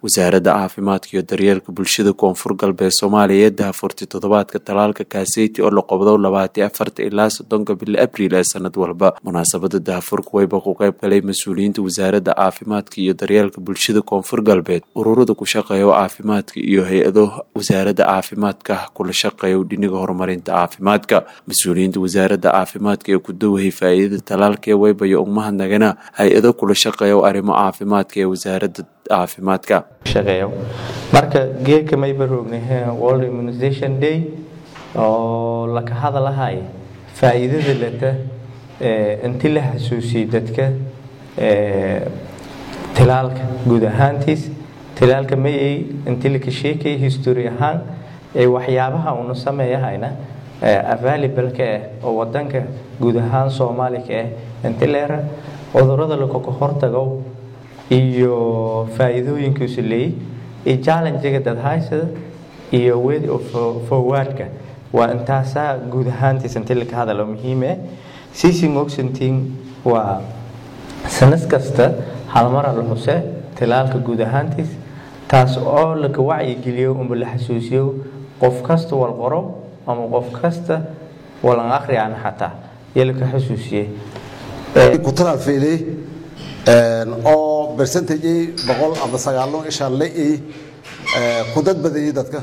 wasaaradda caafimaadka iyo daryeelka bulshada koonfur galbeed soomaaliya ee daahfurtay toddobaadka talaalka kaaseyti oo la qobdo labaati afarta ilaa soddonka bili abriil ee sanad walba munaasabada daahfurka wayba ku qayb galay mas-uuliyiinta wasaaradda caafimaadka iyo daryeelka bulshada koonfur galbeed ururada ku shaqeeya caafimaadka iyo hay-ado wasaaradda caafimaadka kula shaqeeya dhiniga horumarinta caafimaadka mas-uuliyiinta wasaaradda caafimaadka ee ku dawahey faa-iidada talaalka ee waybayo ugmahadnagana hay-ado kula shaqeeya arrimo caafimaadka ee wasaaradda caafimaadka shaqeeyo marka geedka mayba roognahe world immunization day oo laka hadalahay faa-iidada leta inti la xasuusiyey dadka tilaalka guud ahaantiis tilaalka mayay inti laka sheekay history ahaan ee waxyaabaha una sameeyahayna available-ka ah oo wadanka guud ahaan soomaalica ah inti leera cudurada lakaka hortago iyo faa-iidooyinkiisu leeyay iyo challengiga dadhaysada iyo way forwardka waa intaasaa guud ahaantiis inti laka hadalo muhiime siising oxenting waa sanad kasta halmara la xuse tilaalka guud ahaantiis taas oo laka wacyigeliyo unba la xasuusiyo qof kasta wal qoro ama qof kasta walan akhriyaan xataa iyo laka xasuusiye ku talaal feelay oo percentage boqol ama sagaalo isha la ku dad badayay dadka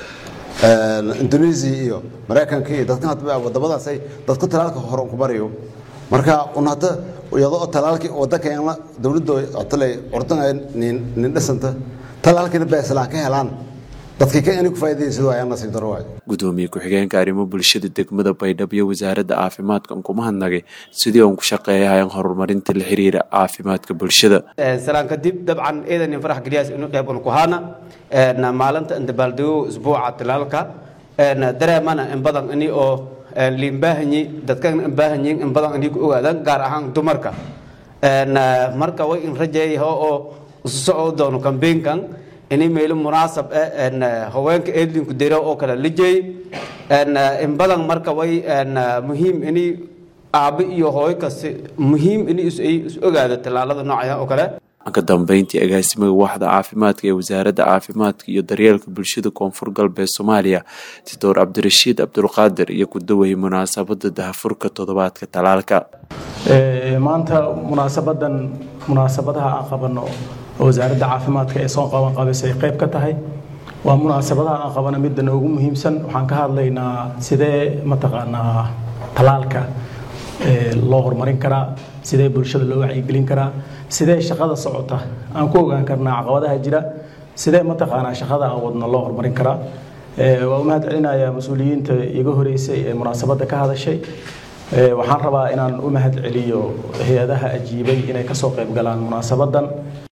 indonesia iyo maraykanka iyo dadkan hadba wadamadaasay dadka talaalka hore ku barayo marka un hadda iyadoo talaalkii wadankeena dowladda tale ordan nin nin dhisanta talaalkina beeslaan ka helaan dadkii ka inay ku faa'iideysadoo ayaan nasiib daro waay gudoomiye ku-xigeenka arrimo bulshada degmada baydhabo iyo wasaaradda caafimaadka aan kuma hadnagay sidii uan ku shaqeeyahayan horumarinta la xiriira caafimaadka bulshada salaan kadib dabcan ciidanin farax geliyaas inu qeyb un ku haana maalinta indabaaldego isbuuca tilaalka dareemana in badan ini oo liinbaahanyi dadkan inbaahanyiin in badan inay ku ogaadaan gaar ahaan dumarka marka way in rajeeyaho oo isu soco doono kambeynkan ini meelo munaasab ah haweenka eedlinku dero oo kale la jeey in badan marka way muhiim ini aabbo iyo hooyo kasta muhiim ini is ogaado tallaalada noocaya oo kale ka dambeyntii agaasimaga waaxda caafimaadka ee wasaaradda caafimaadka iyo daryeelka bulshada koonfur galbeed soomaaliya doctor cabdirashiid cabdulqaadir iyo ku dawayay munaasabada dahafurka toddobaadka talaalka maanta munaasabadan munaasabadaha aan qabano oo wasaaradda caafimaadka ee soo qaban qabaysay qayb ka tahay waa munaasabadaha aan qabano midda noogu muhiimsan waxaan ka hadlaynaa sidee mataqaanaa talaalka loo horumarin karaa sidee bulshada loo wacyigelin karaa sidee shaqada socota aan ku ogaan karnaa caqabadaha jira sidee mataqaanaa shaqada aan wadno loo horumarin karaa waa u mahad celinayaa mas-uuliyiinta iga horeysay ee munaasabadda ka hadashay waxaan rabaa inaan u mahad celiyo hay-adaha ajiibay inay kasoo qayb galaan munaasabadan